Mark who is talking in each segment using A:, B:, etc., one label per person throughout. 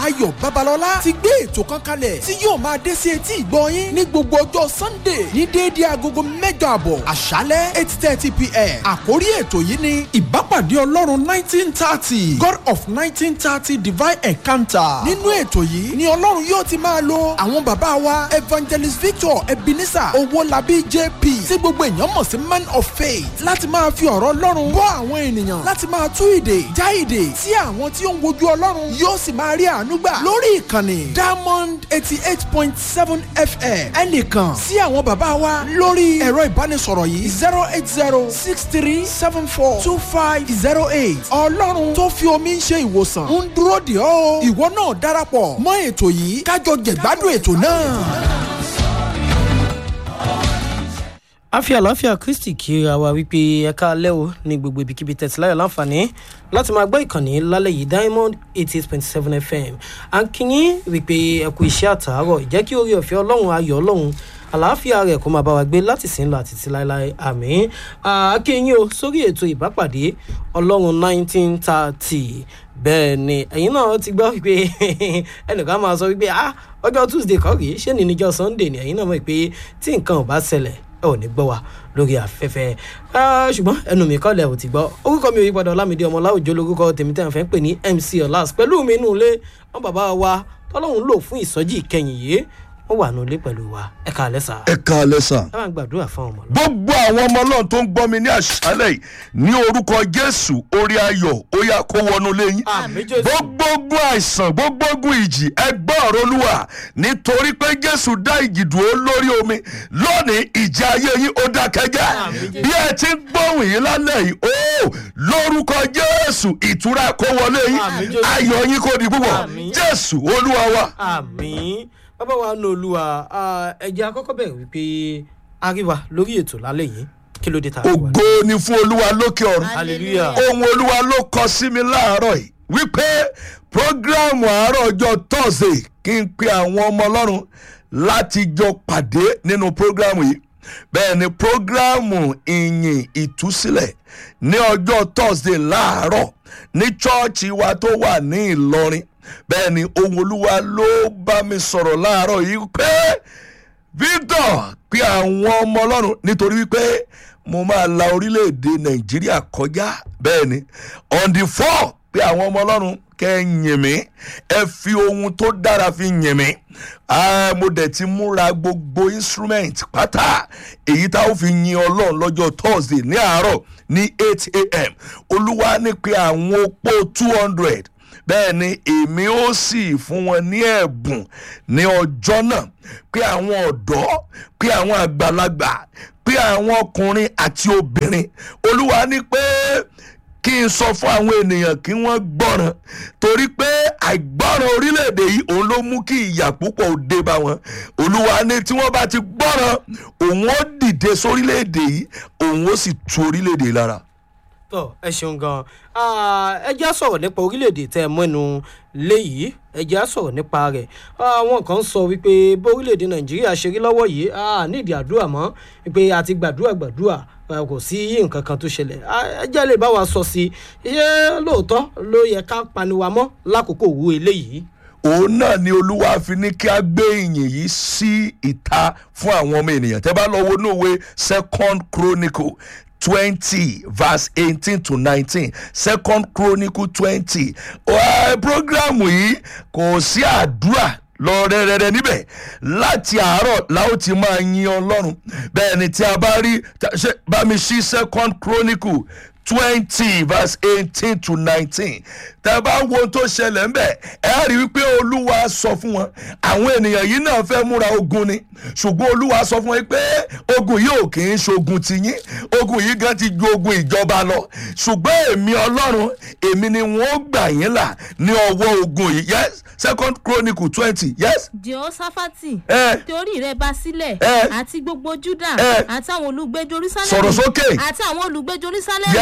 A: ayọ̀ babalọ́lá ti gbé ètò kan kalẹ̀ tí yóò máa dé sí etí ìgbọ́ yín ní gbogbo ọjọ́ sunday ní déédéé agogo mẹ́jọ àbọ̀ àṣálẹ́ eight thirty pm àkórí ètò yìí ni ìbápàdé ọlọ́run nineteen thirty god of nineteen thirty divine encounter nínú ètò yìí ni ọlọ́run yóò ti máa lo àwọn bàbá wa evangelist victor ebenezer owólabí jp tí gbogbo èèyàn mọ̀ sí man of faith láti máa fi ọ̀rọ̀ ọlọ́run bọ́ àwọn ènìyàn láti máa tú ìdè já ìdè tí àwọn tí ó ń wojú ọlọ́run yóò sì máa rí àánú gbà lórí ìkànnì diamond eighty eight point seven fm ẹnìkan sí àwọn bàbá wa lórí ẹ̀rọ ìbánisọ̀rọ̀ yìí zero eight zero six three seven four two five zero eight ọlọ́run tó fi omi ń ṣe ìwòsàn ń dúró dè ọ́ ìwọ náà darapọ̀ mọ́ ètò yìí kájọ jẹ̀gbádùn ètò náà.
B: àfi àlàáfíà kristi kíra wa wípé ẹ̀ka alẹ́ o ní gbogbo ibikíbi tẹ̀síláyọ̀ láǹfààní láti máa gbọ́ ìkànnì lálẹ́ yìí diamond eighty eight point seven fm à ń kíyín wípé ẹ kú iṣẹ́ àtàárọ̀ ìjẹ́ kí orí ọ̀fẹ́ ọlọ́run ayọ̀ ọlọ́run àlàáfíà rẹ̀ kó máa bá wa gbé láti sìn lọ àti ti láéláé àmì akínyìn o sórí ètò ìbápàdé ọlọ́run nineteen thirty bẹ́ẹ̀ ni ẹ̀yin náà ti gbọ́ wípé ẹnìkan máa sọ wípé ah ọjọ́ tuesday kọ́ rèé ṣé ní níjọ́ sunday ni ẹ̀yin náà mọ̀ pé tí nǹkan ò bá ṣẹlẹ̀ ẹ ò ní gbọ́ wa lórí afẹ́fẹ́ ṣùgbọ́n ẹnu mi kọ́lẹ̀ ò ti gbọ́ orúkọ mi ò yí padà ọlámídé ọmọ láwùjọ lórúkọ tèmi tẹ́ ẹ̀ fẹ́ pè ní mc ọ̀làs pẹ̀lú mi inú ilé wọn bàbá wa tọ́lọ́hún lò fún ìsọjí ìkẹyìn yìí wọ́n wà nulẹ̀ pẹ̀lú wa ẹ ká alẹ́ sà.
C: ẹ ká alẹ́ sà.
B: ẹ máa gbàdúrà fún ọmọ lọ.
C: gbogbo àwọn ọmọ náà tó ń gbọ́ mi ní àṣálẹ̀ yìí ní orúkọ jésù orí ayọ̀ ó yá kó wọnú lẹ́yìn.
B: àmì jésù.
C: gbogbo ogun àìsàn gbogbo ogun ìjì ẹgbẹ́ ọ̀rọ̀ olúwa nítorí pé jésù dá ìjì dúró lórí omi lónìí ìjà ayé yín ó dákẹ́jẹ́ bí ẹ ti ń gbóhùn yìí lálẹ́ yìí ó lórúkọ jésù ìtura kó wọlé yín
B: Àmín, Jésù.
C: ayọ̀ yín kò di púpọ̀
B: Àmín.
C: jésù olúwa wa.
B: àmì bàbá wa nù olúwa ẹ̀jẹ̀ akọ́kọ́ bẹ̀rẹ̀ wípé àríwá lórí ètò lálẹ́ yìí kí ló dé ta àríwá.
C: ògo ni fún olúwa lókè ọ̀run.
B: hallelujah.
C: ohun olúwa ló kọ sí mi láàárọ̀ yìí wípé programu àárọ̀ ọjọ́ thursday kí n pe àwọn ọmọ ọlọ́run láti jọ pàdé nínú programu yìí bẹ́ẹ̀ ni programu ìyìn ìtúsílẹ̀ ní ọjọ́ thursday láàárọ̀ ní chọ́ọ̀chì wa tó wà ní ìlọrin bẹ́ẹ̀ ni ohun olúwa ló bá mi sọ̀rọ̀ láàárọ̀ yìí pé victor pé àwọn ọmọ ọlọ́run nítorí wípé mo máa la orílẹ̀-èdè nàìjíríà kọjá bẹ́ẹ̀ ni on the four pé àwọn ọmọ ọlọ́run kẹ́ ẹ yìn mí ẹ fi ohun tó dára fi yìn mí Ah, mo dẹ̀ ti múra gbogbo instrument pátá èyí tá ó fi yin ọlọ́run lọ́jọ́ thursday ní àárọ̀ ní eight a.m. olúwa ní pé àwọn opó two hundred bẹ́ẹ̀ ni èmi ó sì fún wọn ní ẹ̀bùn ní ọjọ́ náà pé àwọn ọ̀dọ́ pé àwọn àgbàlagbà pé àwọn ọkùnrin àti obìnrin olúwa ní pé kí n sọ fún àwọn ènìyàn kí wọ́n gbọ́ràn torí pé àìgbọ́ràn orílẹ̀-èdè yìí òun ló mú kí ìyà púpọ̀ ò dé bá wọn olúwa ní tí wọ́n bá ti gbọ́ràn òun ó dìde sórílẹ̀-èdè yìí òun ó sì tu orílẹ̀-èdè yìí lára.
B: tọ ẹ ṣeun gan ẹ jẹ́ á sọ̀rọ̀ nípa orílẹ̀-èdè tẹ́ ẹ mọ́nu léyìí ẹ jẹ́ á sọ̀rọ̀ nípa rẹ̀ àwọn kan sọ wípé bó orílẹ̀-èdè nàìjíríà ṣe rí lọ́wọ́ yìí a nídìí àdúrà mọ́ wípé a ti gbàdúrà gbàdúrà a kò sí nǹkan kan tó ṣẹlẹ̀ ẹ jẹ́ lè bá wa sọ sí i ṣé lóòótọ́ ló yẹ ká paniwa mọ́ lákòókò òwú eléyìí.
C: òun náà ni olúwa fi ní kí a gbé ìyìn yìí sí ìta fún àwọn ọmọ ènìyàn tẹ́ bá lọ wo ní òwe second chronicle twenty verse eighteen to nineteen second chronicle twenty programu yìí kò sí àdúrà lọ rẹ́rẹ́rẹ́ níbẹ̀ láti àárọ̀ la ó ti máa yin ọlọ́run bẹ́ẹ̀ ni tí a bá rí ta- ṣe- bá mi ṣí second chronicle twenty verse eighteen to nineteen tẹ bá wo ohun tó ṣẹlẹ̀ ńbẹ̀ ẹ rí i pé olúwa sọ fún wọn àwọn ènìyàn yìí náà fẹ́ múra ogun ni ṣùgbọ́n olúwa sọ fún wọn pé ogun yìí ò kì í ṣogun tiyín ogun yìí gan ti ju ogun ìjọba lọ ṣùgbọ́n èmi ọlọ́run èmi ni wọ́n gbà yín là ní ọwọ́ ogun yìí yes second chronicle twenty yes
D: jehoshaphat
C: ẹ
D: torí rẹ bá sílẹ̀
C: Eh.
D: àti gbogbo juda
C: Eh.
D: àti àwọn olùgbé jerusalem
C: Sọ̀rọ̀ sókè.
D: àti àwọn olùgbé jerusalem
C: Yes.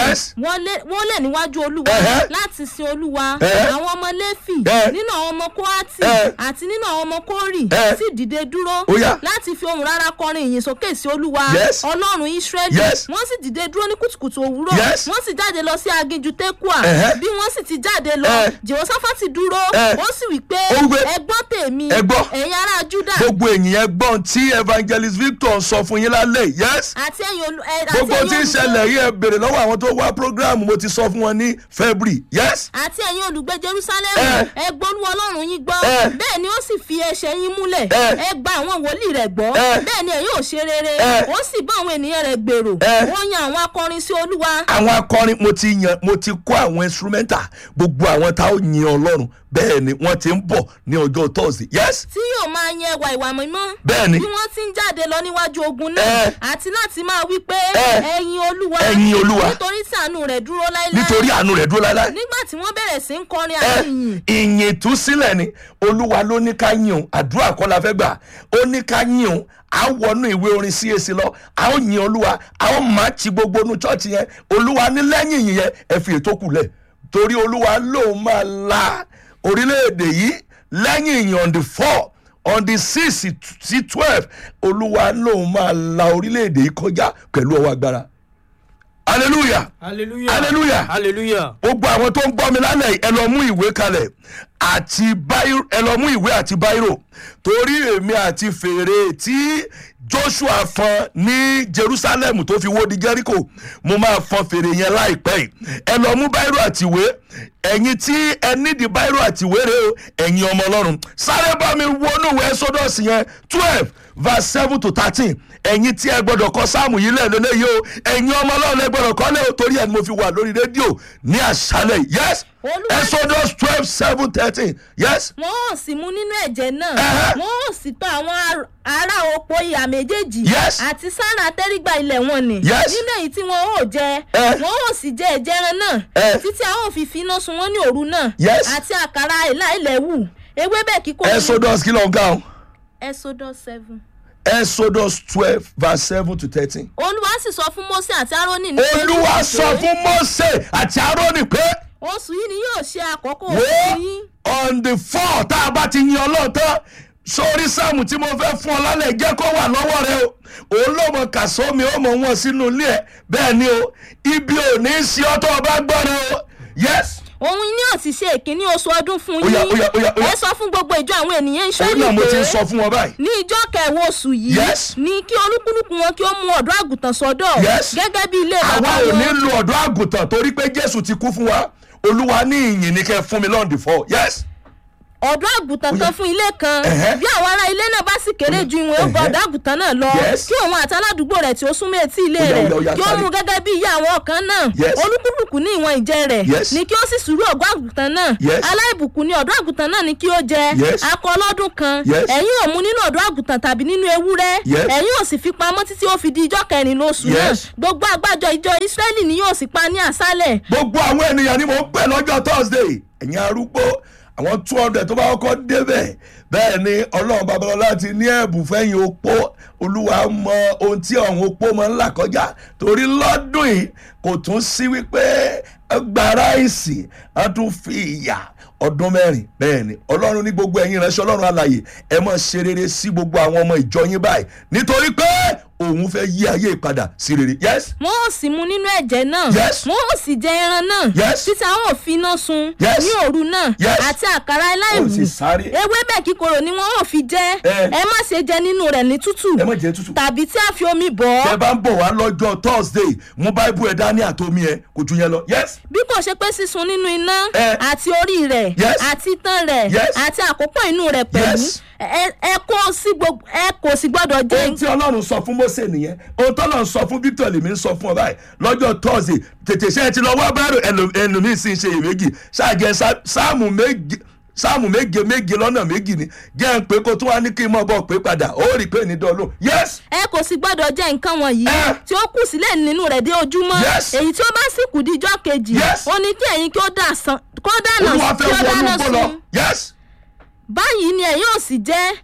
C: Yes.
D: wọlé wọlé níwájú olúwa
C: Ẹ̀hẹ́.
D: láti sin olúwa
C: Ẹ̀hẹ́.
D: àwọn ọmọ lẹ́fì
C: Ẹ̀hẹ́.
D: nínú àwọn ọmọ kóhátì
C: Ẹ̀hẹ́.
D: àti nínú àwọn ọmọ kórì
C: Ẹ̀hẹ́.
D: sì dìde dúró
C: Ó yá.
D: láti fi ohùn rárá kọrin ìyìn sókè sí olúwa
C: Yes.
D: ọlọ́run israẹli
C: Yes.
D: wọ́n sì dìde dúró ní kùtùkùtù òwúrọ̀
C: Yes.
D: wọ́n sì jáde lọ sí aginjù tekua
C: Ẹ̀hẹ́.
D: bí wọ́n sì ti jáde lọ
C: Ẹ̀hẹ́.
D: jehoshaphati dúró
C: Ẹ̀hẹ́.
D: ó sì wí pé
C: Ó wí pé,
D: ẹ gbọ́ tèmi
C: "Ẹ gbọ́."
D: ẹ̀yin ará juda
C: gbogbo ènìyàn gbọ́n tí evangelist victor sọ fún yín lálẹ́ yìí, yes
D: àti ẹ̀yin olú ẹ- àti
C: gbogbo
D: ẹ̀yin
C: tí ń
D: olùgbé-
C: ṣẹlẹ̀ yìí ẹ béèrè lọ́wọ́ àwọn tó wá program mo ti sọ fún wọn ní february yes
D: àti ẹ̀yin olùgbé jerusalem
C: Ẹ.
D: ẹ gbólú ọlọ́run yín gbọ́
C: Ẹ.
D: bẹ́ẹ̀ ni ó sì fi ẹsẹ̀ yín múlẹ̀
C: Ẹ.
D: ẹ gba àwọn wòlíì rẹ̀ gbọ́
C: Ẹ.
D: bẹ́ẹ̀ ni ẹ yóò ṣe rere
C: Ẹ.
D: ó sì bá àwọn ènìyàn rẹ̀ gbèrò
C: Ẹ.
D: ó yan àwọn akọrin sí olúwa
C: àwọn akọrin mo ti yan mo ti kó àwọn instrumental gbogbo àwọn tá ó yin ọlọ́run bẹ́ẹ̀ ni wọ́n ti ń bọ̀ ní ọjọ́ thursday yes
D: tí yóò máa yan ẹwà ìwà mímọ́
C: Bẹ́ẹ̀ ni.
D: bí wọ́n ti ń jáde lọ níwájú ogun náà
C: Ẹ.
D: àti láti máa wí pé
C: Ẹ.
D: ẹ̀yin olúwa
C: Ẹ̀yin Olúwa.
D: nítorí tí àánú rẹ̀ dúró láéláé
C: nítorí àánú rẹ̀ dúró láéláé
D: nígbà tí wọ́n bẹ̀rẹ̀ sí ń kọrin
C: ẹ
D: àti ìyìn
C: ìyìn ìtúsílẹ̀ ni olúwa ló ní ká yìn òun àdúrà kọ́ la fẹ́ gbà ó ní ká yìn òun à ń wọnú ìwé orin CAC lọ à ń yin olúwa à ń máa ti gbogbo inú chọ́ọ̀chì yẹn olúwa ní lẹ́yìn ìyìn yẹn ẹ fi ètò kù lẹ̀ torí olúwa lòun máa la orílẹ̀-èdè yìí lẹ́yìn ìyìn on the four on the six sí twelve olúwa lòun máa la orílẹ̀-èdè yìí kọjá pẹ̀lú ọwọ́ agbára hallelujah
B: hallelujah
C: Hallelujah.
B: hallelujah
C: gbogbo àwọn tó ń gbọ́ mi lálẹ́ yìí, ẹ lọ mú ìwé kalẹ̀ àti báírò ẹ lọ mú ìwé àti báírò torí èmi àti fèrè tí joshua fọn ní jerusalem tó fi wó di jericho mo máa fọn fèrè yẹn láìpẹ́ yìí ẹ lọ mú báírò àti ìwé ẹ̀yin tí ẹ nídìí báírò àti ìwé rẹ o ẹ̀yin ọmọ ọlọ́run sáré bá mi wọnú ìwé exodus yẹn twelve verse seven to thirteen ẹ̀yin tí ẹ gbọ́dọ̀ kọ sáàmù yìí lẹ́nu lẹ́yìn o ẹ̀yin ọmọ ọlọ́run ẹ gbọ́dọ̀ kọ́ lẹ́ o torí ẹ̀ ni mo fi wà lórí rédíò ní àṣálẹ̀ yìí. yes
D: Olúwa-
C: exodus twelve seven thirteen yes
D: wọn ò sì mú nínú ẹ̀jẹ̀ náà
C: Ẹ̀hẹ́.
D: wọn ò sì tọ́ àwọn ar- ará oko ìhà méjèèjì
C: Yes.
D: àti sára tẹ́rígbà ilẹ̀ wọn ni
C: Yes.
D: nínú èyí tí wọn ò jẹ
C: Ẹ.
D: wọn ò sì jẹ ẹ̀jẹ̀ ẹran náà
C: Ẹ.
D: títí a ó fi finá sun wọn ní òru náà
C: Yes.
D: àti àkàrà ìlà ilẹ̀ wù ewébẹ̀ kíkó
C: exodus kí ló ń ga o
D: exodus seven.
C: exodus twelve verse seven to thirteen.
D: olúwa sì sọ fún mose àti aaroni ní
C: olúwa sọ fún mose àti aaroni pé
D: oṣù yìí ni yóò ṣe àkókò
C: wo
D: oṣù yín
C: on the four tá a bá ti yin ọlọ́ọ̀tán sórí sáàmù tí mo fẹ́ fún ọ lálẹ́ jẹ́ kó wà lọ́wọ́ rẹ o òun ló mọ kàṣọ́ mi ó mọ wọn sínú ilé ẹ bẹ́ẹ̀ ni o ibi ò ní í ṣe ọ́ tó o bá gbọ́ rẹ o yes
D: òun ni yóò ti ṣe ìkíní oṣù ọdún fún
C: Ó yá,
D: yín
C: ó yá, ó yá, ó yá.
D: ẹ sọ fún gbogbo ìjọ àwọn ènìyàn
C: òun
D: ìṣẹ́lẹ̀
C: náà mo ti ń
D: pé
C: sọ fún wọn báyìí
D: ní ìjọ kẹwàá oṣù yìí
C: Yes.
D: ni kí olúkúlùkù wọn kí ó mú ọ̀dọ́ àgùntàn sọ́dọ̀
C: Yes.
D: gẹ́gẹ́ bí ilé
C: àwa
D: bàbá
C: ò ní
D: wọn
C: lo ọ̀dọ́ àgùntàn torí pé jésù ti kú fún wa olúwa ní ìyìn ní kẹ́ fún mi lọ́ndì fọ́ yes
D: ọ̀dọ́ àgùntàn kan fún ilé kan
C: Ẹ̀hẹ́.
D: bí àwọn ará ilé náà bá sì kéré ju ìwọ̀n ọgbà
C: Ẹ̀hẹ́.
D: ọ̀dọ́ àgùntàn náà lọ
C: Yes.
D: kí òun àti aládùúgbò rẹ̀ tí ó súnmọ́ etí ilé
C: Ó yá,
D: rẹ̀
C: ó yá, ó yá,
D: kí ó
C: sáré.
D: mú gẹ́gẹ́ bí ìyá àwọn ọ̀kan náà
C: Yes.
D: olúkúlùkù ní ìwọ̀n ìjẹ rẹ̀
C: Yes.
D: ni kí ó sì sùúrù ọ̀gbọ́ àgùntàn náà
C: Yes.
D: aláìbùkún ni ọ̀dọ́ àgùntàn náà ni kí ó jẹ
C: Yes.
D: akọ ọlọ́dún kan
C: Yes.
D: ẹ̀yin ò mú nínú ọ̀dọ́ àgùntàn tàbí nínú ewúrẹ́
C: Yes.
D: ẹ̀yin ò sì fi pamọ́ títí ó fi di ijọ́ kẹrin lóṣù náà
C: Yes.
D: gbogbo àgbájọ ìjọ ìsírẹ́lì ni yóò sì pa ní àṣálẹ̀
C: gbogbo àwọn ènìyàn ni mò ń pè lọ́jọ́ thursday ẹ̀yin arúgbó àwọn two hundred tó bá kọ́kọ́ débẹ̀ bẹ́ẹ̀ ni ọlọ́run babalọ́lá ti ní ẹ̀bùn fẹ́yìn opó olúwa mọ ohun tí ọ̀hún opó máa ń là kọjá torí lọ́dún yìí kò tún sí wípé gbàrà ìsì á tún fi ìyà ọdún mẹ́rin bẹ́ẹ̀ ni ọlọ́run ní gbogbo ẹ̀yin ìránṣẹ́ ọlọ́run alàyè ẹ mọ̀ ṣe rere sí gbogbo àwọn ọmọ ìjọ yín báyìí nítorí pé òun fẹ́ yí ayé ìpadà sí rere yes
D: wọn ò sì mú nínú ẹ̀jẹ̀ náà
C: Yes.
D: wọn ò sì jẹ ẹran náà
C: Yes.
D: títí àwọn ò fi iná sun
C: Yes.
D: ní òru náà
C: Yes.
D: àti àkàrà
C: ó
D: ẹláìwù
C: sì sáré
D: ewébẹ̀ kíkorò ni wọn ò fi jẹ
C: Eh.
D: ẹ má ṣe jẹ nínú rẹ̀ ní tútù
C: ẹ má jẹ tútù.
D: tàbí tí a fi omi bọ̀
C: tẹ
D: ọ́
C: bá ń bọ̀ wá lọ́jọ́ thursday mú báíbù ẹ̀ dání àtomi ẹ̀ kò ju yẹn lọ. yes
D: bí kò ṣe pé sísun nínú iná
C: Eh.
D: àti orí rẹ̀
C: Yes.
D: àti itan rẹ̀
C: Yes.
D: àti àkópọ̀ inú rẹ̀ pẹ̀lú
C: Yes.
D: ẹ ẹ kò sí gbogbo ẹ kò sì gbọ́dọ̀ jẹ
C: ohun tí ọlọ́run sọ fún mose nìyẹn ohun tọ́lọ́run sọ fún victor lèmi ń sọ fún ọ báyìí lọ́jọ́ thursday tètè ṣe é ti lọ wá báyìí ẹlòmíín sì ń ṣe iyèméjì ṣáàjẹ sá- sáàmù méje sáàmù méje méje lọ́nà méjì ni jẹ́ ń pé kó tó wá ní kí n mọ̀ bọ̀ pé padà ó rí i pé ní dọ́ọ̀lù yes
D: ẹ kò sì gbọ́dọ̀ jẹ nǹkan wọ̀nyí
C: Eh.
D: tí ó kù sílẹ̀ nínú rẹ̀ dé ojúmọ́
C: Yes.
D: èyí tí ó bá sì kù di ijọ́ kejì
C: Yes.
D: ó ní kí ẹ̀yin kí ó dà sàn kó dáná
C: olúwa
D: kí
C: fẹ́
D: ó
C: wọnú
D: dáná
C: gbó lọ
D: sun
C: yes
D: báyìí ni ẹ̀yin ò sì jẹ́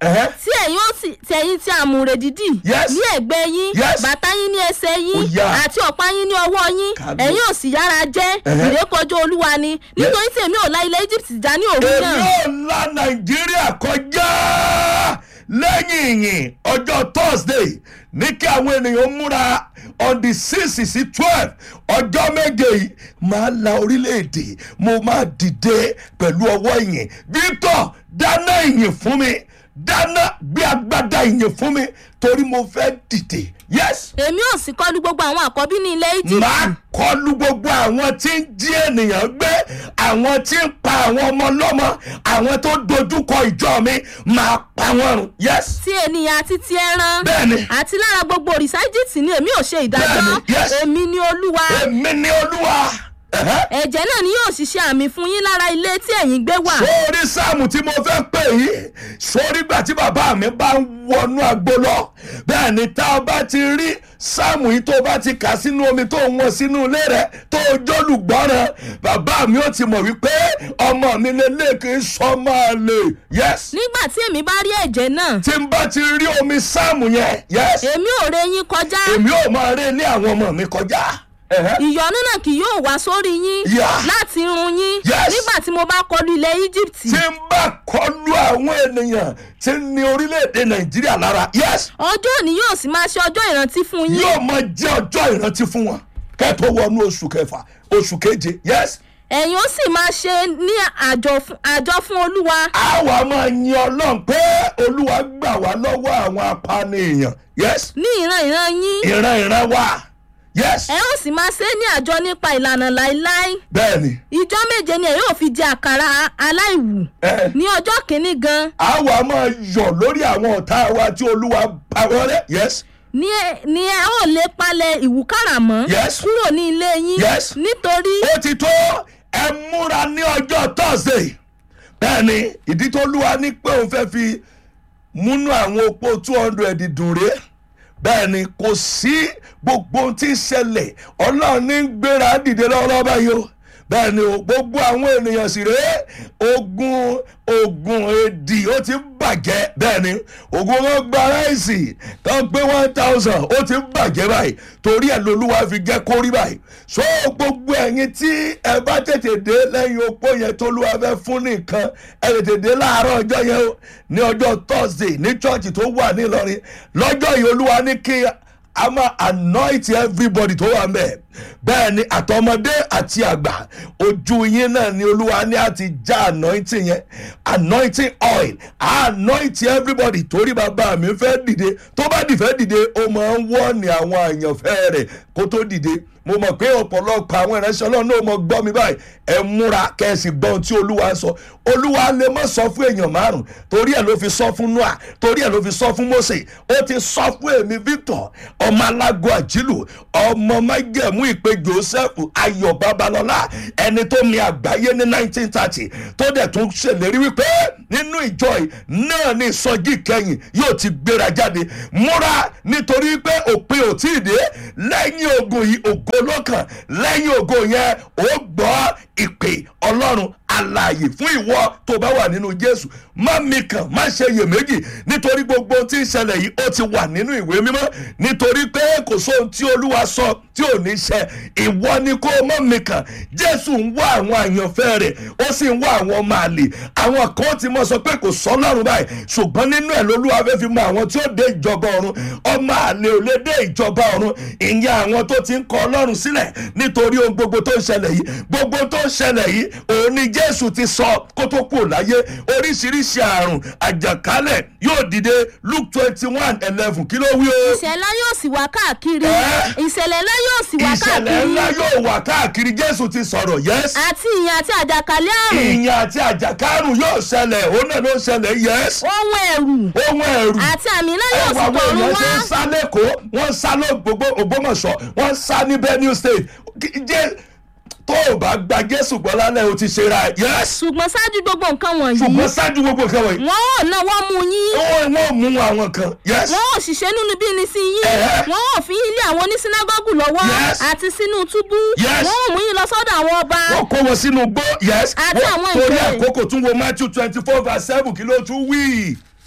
C: Ẹ̀hẹ́.
D: tí ẹ̀yin ó sì tẹ̀yìn tí àmùrè dídì
C: Yes.
D: ní ẹ̀gbẹ́ yín
C: Yes.
D: bàtà yín ní ẹsẹ̀ yín
C: Ó yá.
D: àti ọ̀pá yín ní ọwọ́ yín
C: Kábíyèsí.
D: ẹ̀yin ò sì yára jẹ́
C: Ẹ̀hẹ́.
D: ìrékọjá olúwa ni nítorí tí èmi ò la ilẹ̀ egypt já ní òru
C: èmi
D: náà
C: ò la nàìjíríà kọjá lẹ́yìn ìyìn ọjọ́ thursday ní kí àwọn ènìyàn múra on the six sí twelve ọjọ́ méje yìí máa la orílẹ̀-èdè mo máa dìde pẹ̀lú ọwọ́ ìyìn victor dáná ìyìn fún mi dáná gbé agbádá ìyìn fún mi torí mo fẹ́ dìde yes
D: èmi ò sì kọlu gbogbo àwọn àkọ́bí ní ilẹ̀ egypt
C: máa kọlu gbogbo àwọn tí ń jí ènìyàn gbé àwọn tí ń pa àwọn ọmọ lọ́mọ àwọn tó dojúkọ ìjọ mi máa pa wọ́n run yes
D: tí ènìyàn àti ti ẹran
C: Bẹ́ẹ̀ni.
D: àti lára gbogbo òrìṣà egypt ni èmi ò ṣe ìdájọ́
C: Bẹ́ẹ̀ni, yes.
D: èmi ni olúwa
C: èmi ni olúwa Ẹ̀hẹ́.
D: ẹ̀jẹ̀ náà ni yóò ṣiṣẹ́ àmì fún yín lára ilé tí ẹ̀yin gbé wà
C: sórí sáàmù tí mo fẹ́ pè yìí sórí gbà tí bàbá mi bá ń wọnú agbo lọ bẹ́ẹ̀ ni tá a bá ti rí sáàmù yìí tó bá ti kà sínú omi tó ń wọ sínú ilé rẹ tó jólùgbọ́ràn bàbá mi ó ti mọ̀ wípé ọmọ mi lélẹ̀ kì í sọ máa lè yes
D: nígbà tí èmi bá rí ẹ̀jẹ̀ náà
C: tí n bá ti rí omi sáàmù yẹn yes
D: èmi ò re yín kọjá
C: èmi ò máa rí ilé àwọn ọmọ mi kọjá. Ẹ̀hẹ́.
D: ìyọnu náà kì yóò wá sórí yín
C: Yeah.
D: láti run yín
C: Yes.
D: nígbà tí mo bá kọlu ilẹ̀ egypt
C: tí n bá kọlu àwọn ènìyàn tí ń ní orílẹ̀-èdè nàìjíríà lára yes
D: ọjọ́ òní yóò sì máa ṣe ọjọ́ ìrántí fún yín
C: yóò máa jẹ́ ọjọ́ ìrántí fún wọn kẹ́tọ́ wọnú oṣù kẹfà oṣù keje yes
D: ẹ̀yin ó sì máa ṣe ní àjọ fún- àjọ fún olúwa
C: àwa máa yin ọlọ́run pé olúwa gbà wá lọ́wọ́ àwọn apànìyàn yes
D: ní ìran ìran yín
C: ìran ìran wa yes
D: ẹ ó sì máa ṣe ní àjọ nípa ìlànà láéláé
C: bẹ́ẹ̀ ni
D: ìjọ méje ni ẹ yóò fi jẹ àkàrà aláìwù
C: ẹ
D: ní ọjọ́ kìíní gan
C: àwa máa yọ̀ lórí àwọn ọ̀tá wa tí olúwa bá wọ́n rẹ́ yes
D: ní ẹ ní ẹ ó lè palẹ̀ ìwúkàrà mọ́
C: Yes.
D: kúrò ní ilé yín
C: Yes.
D: nítorí
C: ó ti tó ẹ múra ní ọjọ́ thursday bẹ́ẹ̀ ni ìdí tó lúwa ní pé òun fẹ́ fi múnú àwọn opó two hundred dùn rè bẹ́ẹ̀ ni kò sí gbogbo ohun tí ń ṣẹlẹ̀ ọlọ́run ní ń gbéra dìde lọ́wọ́ báyìí o bẹ́ẹ̀ ni o gbogbo àwọn ènìyàn sì rèé ogun ogun èdì ó ti ń bàjẹ́ bẹ́ẹ̀ ni ogun wọn gba ráìsì tó gbé one thousand ó ti ń bàjẹ́ báyìí torí ẹ̀ lolúwa fi jẹ́ kó rí báyìí so gbogbo ẹ̀yin tí ẹ bá tètè dé lẹ́yìn opó yẹn tó lúwa fẹ́ fún nìkan ẹ tètè dé láàárọ̀ ọjọ́ yẹn o ní ọjọ́ thursday ní church tó wà ní ìlọrin lọ́jọ́ yìí olúwa ní kí a máa anoint everybody tó wà mẹ́ẹ̀ bẹ́ẹ̀ ni àtọmọdé àti àgbà ojú yín náà ni olúwa ní àti já anointing yẹn anointing oil anoint everybody torí bàbá mi fẹ́ dìde tó bá dìfẹ́ dìde ó máa ń wọ́ọ̀nì àwọn àyànfẹ́ rẹ̀ kó tó dìde mo mọ̀ pé ọ̀pọ̀lọpọ̀ àwọn ìránṣẹ́ ọlọ́run náà mọ̀ gbọ́ mi báyìí ẹ múra kẹ́sì gbọ́n tí olúwa ń sọ olúwa lè má sọ fún èèyàn márùn torí ẹ̀ ló fi sọ fún noah torí ẹ̀ ló fi sọ fún mose ó ti sọ fún èmi victor ọmọ alágo àjílù ọmọ májẹ̀mú ìpè joseph ayọ̀ babalọ́lá ẹni tó mi àgbáyé ní nineteen thirty tó dẹ̀ tún ṣèlérí wípé nínú ìjọ yìí náà ni ìsọjí kẹyìn yóò ti gbéra jáde múra nítorí pé òpin ò tí ì dé lẹ́yìn ogun yìí ògo lọ́kàn lẹ́yìn ogo yẹn ó gbọ́ ìpè ọlọ́run alààyè fún ìwọ tó bá wà nínú jésù má mi kàn má ṣe iyèméjì nítorí gbogbo ohun tí ń ṣẹlẹ̀ yìí ó ti wà nínú ìwé mímọ́ nítorí pé kò sóhun tí olúwa sọ tí ò ní ṣe ìwọ ni kó má mi kàn jésù ń wá àwọn àyànfẹ́ rẹ̀ ó sì ń wá àwọn ọmọ àlè àwọn kan ti mọ̀ sọ pé kò sọ lọ́run báyìí ṣùgbọ́n nínú ẹ̀ lolúwa fẹ́ fi mọ àwọn tí ó dé ìjọba ọ̀run ọmọ àlè ò lè dé ìjọba ọ̀run ìyẹn àwọn tó ti ń kọ ọlọ́run sílẹ̀ nítorí ohun gbogbo tó ń ṣẹlẹ̀ yìí gbogbo tó ń ṣẹlẹ̀ yìí òun ni jésù ti sọ kó tó kú láyé oríṣiríṣi àrùn àjàkálẹ̀ yóò dìde luke twenty one eleven kí ló wí o
D: ìṣẹ̀lẹ̀ yóò sì wá káàkiri
C: Ẹ́.
D: ìṣẹ̀lẹ̀ ńlá yóò sì wá
C: ìṣẹ̀lẹ̀
D: káàkiri
C: ńlá yóò wà káàkiri jésù ti sọ̀rọ̀ yẹ́sì
D: àti ìyàn àti àjàkálẹ̀ àrùn
C: ìyàn àti àjàkárùn yóò ṣẹlẹ̀ òun náà ló ń ṣẹlẹ̀ yẹ́sì
D: ohun ẹ̀rù
C: ohun ẹ̀rù
D: àti àmì ńlá yóò
C: ẹwà
D: sì
C: àwọn
D: tọ̀run
C: èèyàn ṣe ń
D: wá
C: sá lẹ́kọ̀ọ́ wọ́n ń sá lọ́gbogbo ògbómọ̀ṣọ́ wọ́n ń sá ní benue state Kí- jẹ́ tó o bá gba jésù gbọ́ lálẹ́ o ti ṣe ra yẹ́s
D: ṣùgbọ́n ṣáájú gbogbo nǹkan wọ̀nyí
C: ṣùgbọ́n ṣáájú gbogbo nǹkan wọ̀nyí
D: wọn ò náwó mú yín
C: wọ́n wọ́n mú àwọn kan yẹ́s
D: wọn ò ṣiṣẹ́ nínú bí ní sí yín
C: Ẹ̀hẹ́.
D: wọn ò fi yín lé àwọn onísínágọ́gù lọ́wọ́
C: Yes.
D: àti sínú túbú
C: Yes.
D: wọn ò mú yín lọ sọ́dọ̀ àwọn ọba
C: wọ́n kó wọn sínú gbó yẹ́s
D: Àti àwọn
C: torí
D: ìjòyè.
C: àkókò tún wo matthew twenty four verse seven kí ló tún wí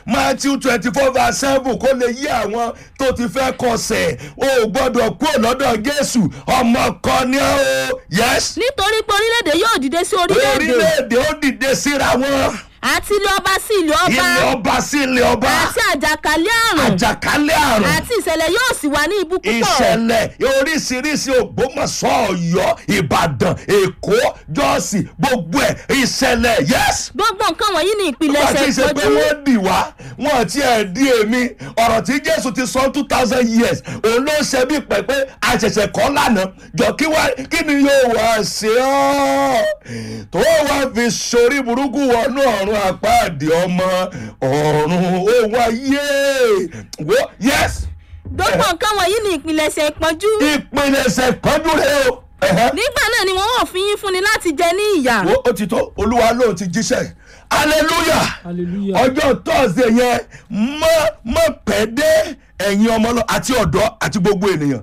C: matthew twenty four verse seven kó lè yí àwọn tó ti fẹ́ kọsẹ̀ o gbọ́dọ̀ kúrò lọ́dọ̀ jésù ọmọ kan ní o yes
D: nítorí pé orílẹ̀-èdè yóò dìde sí orílẹ̀-èdè
C: orílẹ̀-èdè ó dìde síra wọn
D: àti ilé ọba sí ilé ọba
C: ilé ọba sí ilé ọba
D: àti àjàkálẹ̀ àrùn
C: àjàkálẹ̀ àrùn
D: àti ìṣẹ̀lẹ̀ yóò sì wà ní ibú púpọ̀
C: ìṣẹ̀lẹ̀ oríṣiríṣi ògbómọ̀ṣọ́ ọ̀yọ́ ìbàdàn èkó jọ́ọ̀sì gbogbo ẹ̀ ìṣẹ̀lẹ̀ yes
D: gbogbo nǹkan wọ̀nyí ní
C: wọ́n
D: ìpilẹ̀ṣẹ̀
C: ti ṣe pé
D: ìpọ́jú
C: wọ́n dì wá wọ́n ti ẹ̀ di èmi ọ̀rọ̀ tí jésù ti sọ two thousand years òun ló ṣe bí pẹ̀ pé àṣẹ̀ṣẹ̀ kọ́ lánàá jọ kí wá kí ni yóò wá ṣe ọ́ tó wá fi sori burúkú wọnú ọ̀run àpáàdé ọmọ ọ̀run ó wáyé wo yes
D: gbogbo nǹkan wọ̀nyí ní ìpilẹ̀ṣẹ̀ ìpọ́jú
C: ìpilẹ̀ṣẹ̀ pọ́njú rẹ o. Ẹ̀hẹ́
D: nígbà náà ni wọ́n wọ̀ fi yín fúnni láti jẹ ní ìyà
C: wo ó ti tó olúwa lóun ti jíṣẹ́ hallelujah
B: hallelujah
C: ọjọ́ thursday yẹn mọ́ mọ́ pẹ́ dé ẹ̀yin ọmọ lọ àti ọ̀dọ́ àti gbogbo ènìyàn.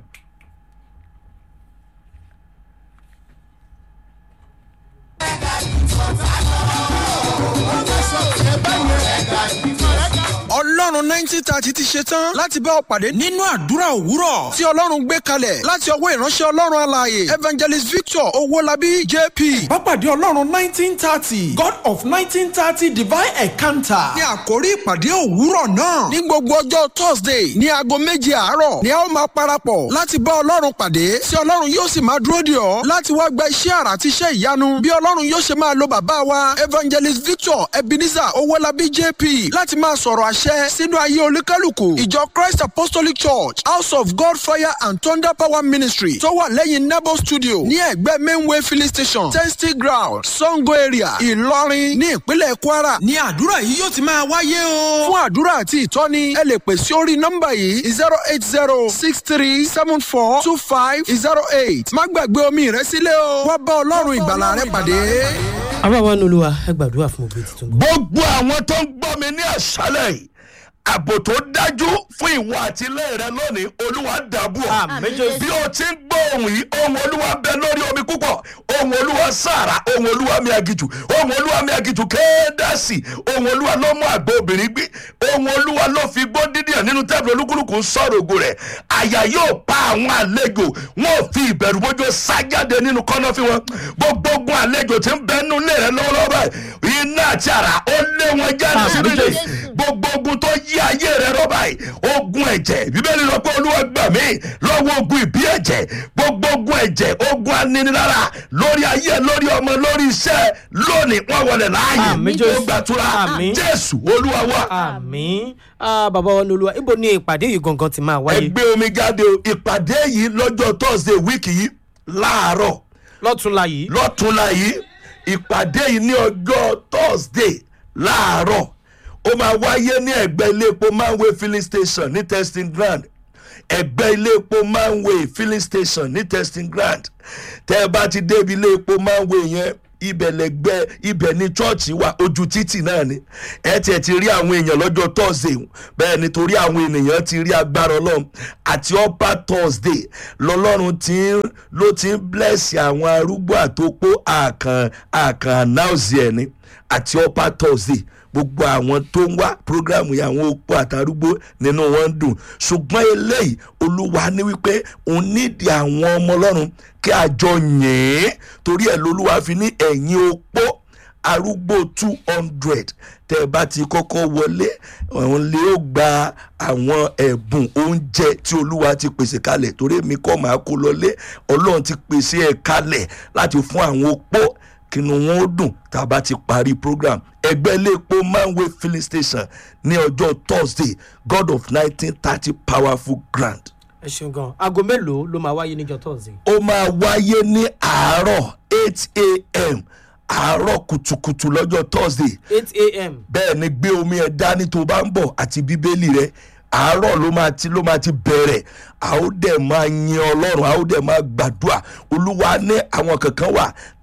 A: ọlọ́run nineteen thirty ti ṣe tán láti bá ọ pàdé nínú àdúrà òwúrọ̀ tí ọlọ́run gbé kalẹ̀ láti ọwọ́ ìránṣẹ́ ọlọ́run alààyè evangelist victor owólabí jp.
E: Bápàdé Ọlọ́run nineteen thirty God of nineteen thirty divine encounter.
A: ní àkórí ìpàdé òwúrọ̀ náà ní gbogbo ọjọ́ thursday ní aago méje àárọ̀ ni a ó máa parapọ̀ láti bá ọlọ́run pàdé tí ọlọ́run yóò sì máa dúró dè ọ́ láti wá gba iṣẹ́ àrà àti iṣẹ́ ìyanu bí ọlọ́run yóò ṣe máa lo bàbá wa evangelist victor ebenezer owólabí jp láti máa sọ̀rọ̀ àṣẹ sínú ayé olúkálùkù ìjọ christ apostolic church house of god fire and thunder power ministry tó wà lẹ́yìn nebo studio ní ẹ̀gbẹ́ mainway filling station testing ground sango area ìlọrin ní ìpínlẹ̀ kwara ní àdúrà yìí yóò ti máa wáyé o. fún àdúrà àti ìtọ́ni ẹ lè pè sí orí nọ́mbà yìí zero eight zero six three seven four two five zero eight má gbàgbé omi rẹ sílẹ̀ o wá bá ọlọ́run ìgbàlà rẹ pàdé.
B: àbáwá nolúwa ẹ gbàdúrà fún òbí tuntun.
C: gbogbo àwọn tó ń gbọ́ mi ní àṣálẹ̀ yìí ààbò tó dájú fún ìwọ àti ilé rẹ lónìí olúwa dàbò ọ
B: Àmín Jésù.
C: bí o ti ń gbọ́ ohun yìí ohun olúwa bẹ lórí omi púpọ̀ ohun olúwa sàrà ohun olúwa mi agijù ohun olúwa mi agijù kéédàsì ohun olúwa ló mú àgbo obìnrin gbé ohun olúwa ló fi gbó dídì ẹ̀ nínú tẹ́bìlì olúkúlùkù ń sọ̀rọ̀ ògo rẹ̀ àyà yóò pa àwọn àlejò wọn ò fi ìbẹ̀rù bójú sájáde nínú kọ́nọ́fì wọn gbogbo ogun àlejò tí ń bẹ nínú ilé rẹ lọ́wọ́lọ́wọ́ báyìí iná àti àrà ó lé wọn jáde
B: Àmín
C: sínú ilé
B: Jésù.
C: gbogbo ogun tó yí ayé rẹ rọ́bà yìí ogun ẹ̀jẹ̀ bíbélì lọ pé olúwa gbà mí lọ́wọ́ ogun ìbí ẹ̀jẹ̀ gbogbo ogun ẹ̀jẹ̀ ogun aninilára lórí ayé lórí ọmọ lórí iṣẹ́ lónìí wọ́n wọlé láàyè
B: Àmín
C: tó
B: Jésù.
C: gbàtúrà
B: Àmín.
C: jésù olúwa wa
B: àmì bàbá wa nolúwa ibo ni ìpàdé yìí gangan ti máa wáyé
C: ẹgbẹ́ omi jáde o ìpàdé yìí lọ́jọ́ thursday wíìkì yìí láàárọ̀
B: lọ́túnla yìí
C: lọ́túnla yìí ìpàdé yìí ní ọjọ́ thursday láàárọ̀ ó máa wáyé ní ẹ̀gbẹ́ ilé epo manway filling station ní testing ground ẹ̀gbẹ́ ilé epo manway filling station ní testing ground tẹ́ ẹ bá ti débi ilé epo manway yẹn ibẹ̀ lẹ́gbẹ́ ibẹ̀ ní chọ́ọ̀chì wa ojú títì náà ni ẹ tiẹ̀ ti rí àwọn èèyàn lọ́jọ́ thursday bẹ́ẹ̀ nítorí àwọn ènìyàn ti rí agbára ọlọ́run àti upper thursday lọ́lọ́run ti ń ló ti ń bless àwọn arúgbó àtòpó àkàn àkàn announce ẹ̀ ni àti upper thursday gbogbo àwọn tó ń wá programu yìí àwọn opó àtàrúgbó nínú wọn ń dùn ṣùgbọ́n eléyìí olúwa ní wípé òun nídìí àwọn ọmọ ọlọ́run kí a jọ yìn ín torí ẹ̀ lolúwa fi ní ẹ̀yìn opó arúgbó two hundred tẹ́ ẹ bá ti kọ́kọ́ wọlé òun lè ó gba àwọn ẹ̀bùn oúnjẹ tí olúwa ti pèsè kalẹ̀ torí èmi kọ́ máa kó lọlé ọlọ́run ti pèsè ẹ̀ kalẹ̀ láti fún àwọn opó kínú wọn ó dùn tá a bá ti parí program ẹgbẹ́ iléepo manway filling station ní ọjọ́ thursday god of nineteen thirty powerful grand
B: ẹ ṣeun gan aago mélòó ló máa wáyé níjọ thursday.
C: ó máa wáyé ní àárọ̀ eight a.m. àárọ̀ kùtùkùtù lọ́jọ́ thursday
B: eight a.m.
C: bẹ́ẹ̀ ni gbé omi ẹ̀ dání tó bá ń bọ̀ àti bíbélì rẹ àárọ̀ ló máa ti ló máa ti bẹ̀rẹ̀ a ó dẹ̀ máa yin ọlọ́run a ó dẹ̀ máa gbàdúrà olúwa ní àwọn kankan wà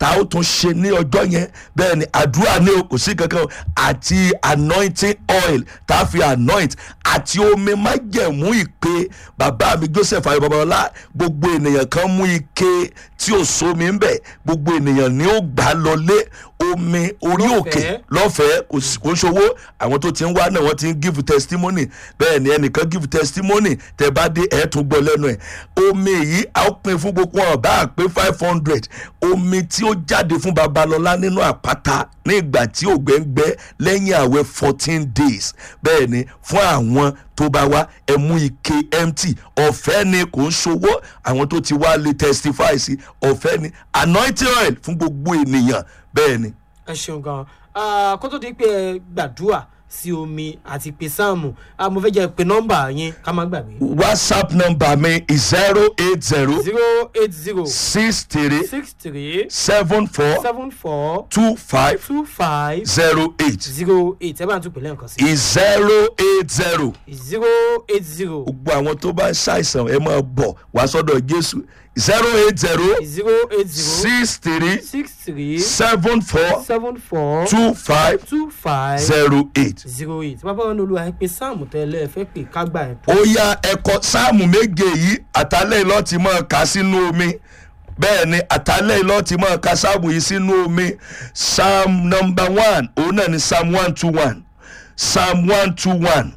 C: tá a ó tún ṣe ní ọjọ́ yẹn bẹ́ẹ̀ ni àdúrà ní o kò sí kankan o àti anointing oil tá a fi anoint àti omi májẹ̀mú ìpè bàbá mi joseph ayọ̀ babalọ́lá gbogbo ènìyàn kan mú ike tí ò sómi ń bẹ̀ gbogbo ènìyàn ni ó gbà lọlé omi orí òkè
B: Lọ́fẹ̀ẹ́.
C: lọ́fẹ̀ẹ́ kò sí- kò ń ṣòwò àwọn tó ti ń wá náà wọ́n ti ń give testimony bẹ́ẹ̀ ni ẹnìkan give testimony tẹ bá dé ẹ̀ tún gbọ́ lẹ́nu ẹ̀ omi yìí a ó pin fún gbogbo wọn bá a pé five hundred omi tí ó jáde fún babalọ́lá nínú àpáta ní ìgbà tí ògbẹ́ngbẹ́ lẹ́yìn àwẹ̀ fourteen days bẹ́ẹ̀ ni fún àwọn tó bá wá ẹ mú ike empty ọ̀fẹ́ ni kò ń ṣòwò àwọn tó ti wá lè testify sí ọ̀fẹ́ ni anointing oil fún gbogbo ènìyàn bẹ́ẹ̀ ni
B: ẹ ṣeun gan Ah, kó tó di pé ẹ gbàdúrà sí omi àti pé sáàmù Ah, mo fẹ́ jẹ́ pé nọ́mbà yín ká má gbàgbé.
C: whatsapp number mi is zero eight zero
B: zero eight zero
C: six three
B: six three
C: seven four
B: seven four
C: two five
B: two five
C: zero eight
B: zero eight ẹ bá ń tún pè lẹ́ǹkan sí.
C: is zero eight zero.
B: zero eight zero
C: gbogbo àwọn tó bá ń ṣàìsàn ẹ máa bọ̀ wá sọ́dọ̀ jésù zero eight zero
B: zero eight zero
C: six three
B: six three
C: seven four
B: seven four
C: two five
B: two five
C: zero eight.
B: zero eight bàbá wọn ní olúwa ẹ pé sáàmù tẹ́lẹ̀ ẹ fẹ́ pè kágbà ẹ̀ tó.
C: ó yá ẹ̀kọ́ sáàmù méje yìí àtàlẹ́ ìlọ́ ti máa kà sínú omi bẹ́ẹ̀ ni àtàlẹ́ ìlọ́ ti máa ka sáàmù yìí sínú omi psalm number one òun náà ni psalm one two one psalm one two one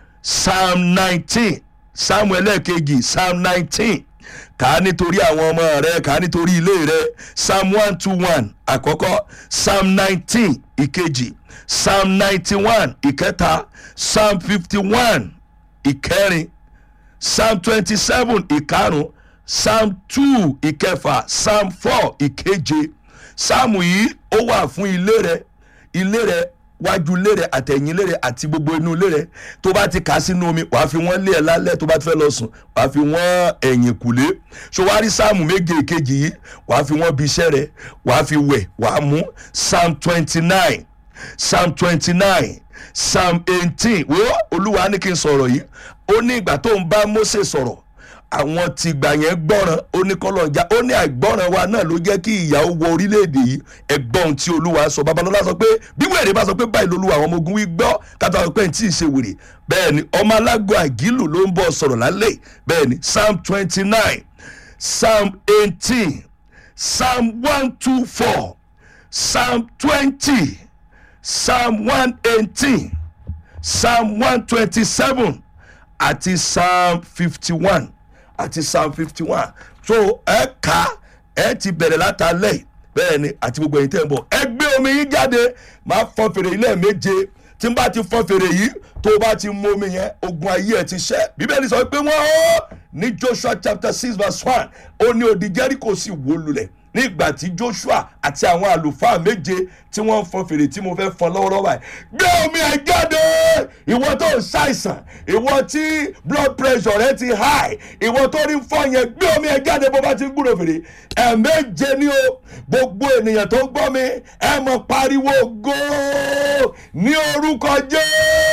C: psalm nineteen psalm ẹlẹ́ẹ̀kejì psalm nineteen kà á nítorí àwọn ọmọ rẹ kà á nítorí ilé rẹ psalm one two one àkọ́kọ́ psalm nineteen ìkejì psalm ninety one ìkẹta psalm fifty one ìkẹrin psalm twenty seven ìkarùn psalm two ìkẹfà psalm four ìkeje psalm yìí ó wà fún ilé rẹ ilé rẹ wájú ilé rẹ àtẹ̀yìn ilé rẹ àti gbogbo inú ilé rẹ tó bá ti kà á sínú omi wàá fi wọ́n lé ẹ lálẹ́ tó bá ti fẹ́ lọ sùn wàá fi wọ́n ẹ̀yìn kùlé ṣòwárí sáàmù méje ìkejì yìí wàá fi wọ́n bí iṣẹ́ rẹ wàá fi wẹ̀ wàá mú psalm twenty nine psalm twenty nine psalm eighteen wo olúwa ní kí n sọ̀rọ̀ yìí ó ní ìgbà tó ń bá mose sọ̀rọ̀ àwọn ti gbà yẹn gbọ́ràn ó ní kọ́lọ́njà ó ní àìgbọ́ràn wa náà ló jẹ́ kí ìyàwó wọ orílẹ̀-èdè yìí ẹgbọ́n tí olúwa sọ babalọ́lá sọ pé bí wèrè bá sọ pé báyìí lolúwa àwọn ọmọ ogun wí gbọ́ kátó àwọn pé n tí ì ṣe wèrè bẹ́ẹ̀ ni ọmọ alágọ̀ àgílù ló ń bọ̀ sọ̀rọ̀ lálẹ́ bẹ́ẹ̀ ni psalm twenty nine psalm eighteen psalm one two four psalm twenty psalm one eighteen psalm one twenty seven àti psalm fifty one àti psalm fifty one so ẹ kà ẹ ti bẹ̀rẹ̀ látàlẹ́ bẹ́ẹ̀ ni àti gbogbo ẹ̀yin tẹ́ ń bọ̀ ẹ gbé omi yín jáde máa fọn fèrè ilé méje tí n bá ti fọn fèrè yìí tó o bá ti mú omi yẹn ogun ayé ẹ ti ṣẹ́ bíbélì sọ pé wọ́n ó ní joshua chapter six verse one ó ní odi jericho sì wó lulẹ̀ nígbà tí joshua àti àwọn àlùfáà méje tí wọ́n ń fọn fèrè tí mo fẹ́ fọn lọ́wọ́lọ́wọ́ báyìí gbé omi ẹ̀ jáde ìwọ tó ń ṣàìsàn ìwọ tí blood pressure rẹ ti high ìwọ tó rí fọ́ yẹn gbé omi ẹ̀ jáde bó bá ti ń gbúrò fèrè ẹ̀ẹ̀méje ni o gbogbo ènìyàn tó ń gbọ́ mi ẹ mọ̀ pariwo góò ní orúkọ jẹ́